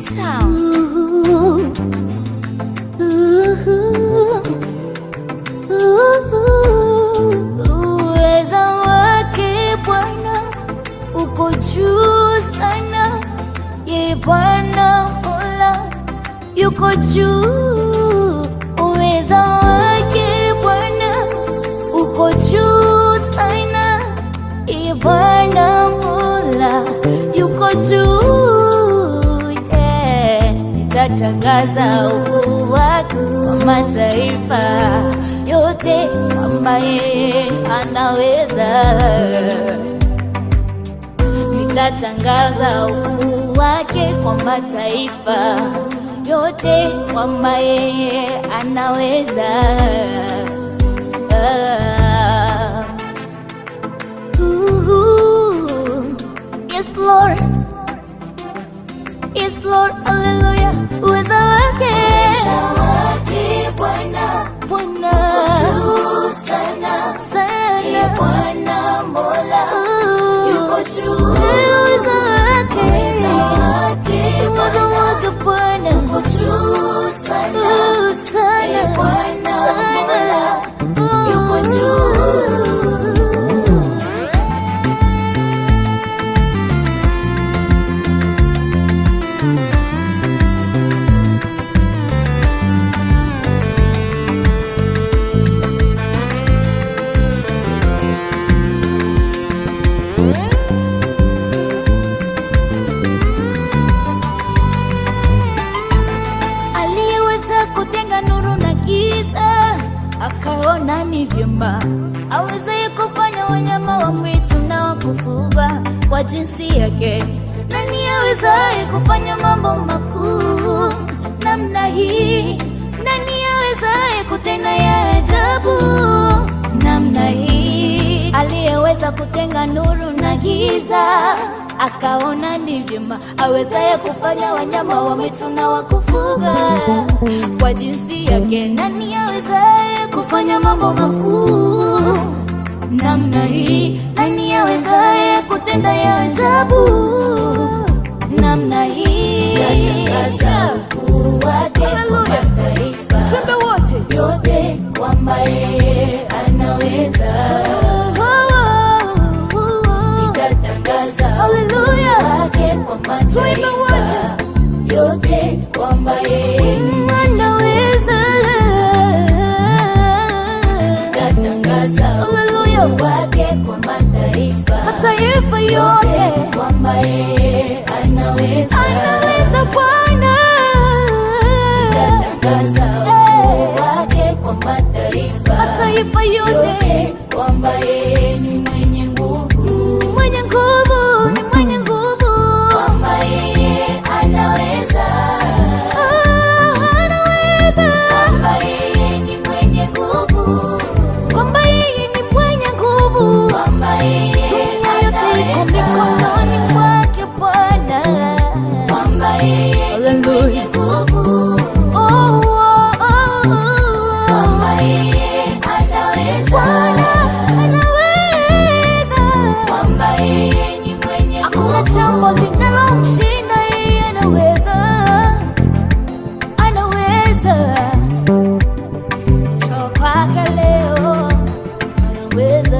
Sound. Uweza wake Bwana uko juu sana, ye Bwana Mola yuko juu. Uweza wake Bwana uko juu sana, ye Bwana Mola yuko juu. Yeah. Nitatangaza ukuu wake kwa mataifa yote, kwamba yeye anaweza nitatangaza ukuu wake kwa mataifa yote kwamba yeye anaweza. Ah. Ooh, Yes Lord, yes Lord, hallelujah. Uweza wake Bwana Bwana sana sana Bwana Mola yuko juu. Uweza wake uweza wake Bwana yuko juu sana sana Bwana Mola yuko juu. aliyeweza kutenga nuru na giza, akaona ni vyema awezaye kufanya wanyama wa mwitu na wa kufuga kwa jinsi yake. Nani awezaye kufanya mambo makuu namna hii? Nani awezaye kutenda ya ajabu namna hii? Aliyeweza kutenga nuru na giza akaona ni vyema awezaye kufanya wanyama wa mwitu na wa kufuga kwa jinsi yake. Nani awezaye kufanya mambo makuu namna hii? Nani awezaye kutenda ya ajabu namna hii? Yatangaza ukuu wake kwa mataifa Twende wote. yote kwamba yeye anaweza. Nitatangaza Hallelujah. wake kwa Twende mataifa yote kwamba yeye Anaweza. nitatangaza Hallelujah. wake kwa mataifa Mataifa yote kwamba yeye anaweza. anaweza Bwana. Nitatangaza wake kwa mataifa Mataifa yote yote kwamba yeye ni mwenye nguvu, ni mwenye nguvu, ni mwenye nguvu. kwamba yeye anaweza, Ah, anaweza. kwamba yeye ni mwenye nguvu, Kwamba yeye ni mwenye nguvu. kwamba yeye Dunia yote iko anaweza, mikononi mwake Bwana. kwamba yeye ni mwenye nguvu, Oh, oh, oh, oh. kwamba yeye anaweza, Bwana anaweza. kwamba yeye ni mwenye Hakuna jambo linalomshinda yeye, anaweza, anaweza. Toka kwake leo, anaweza.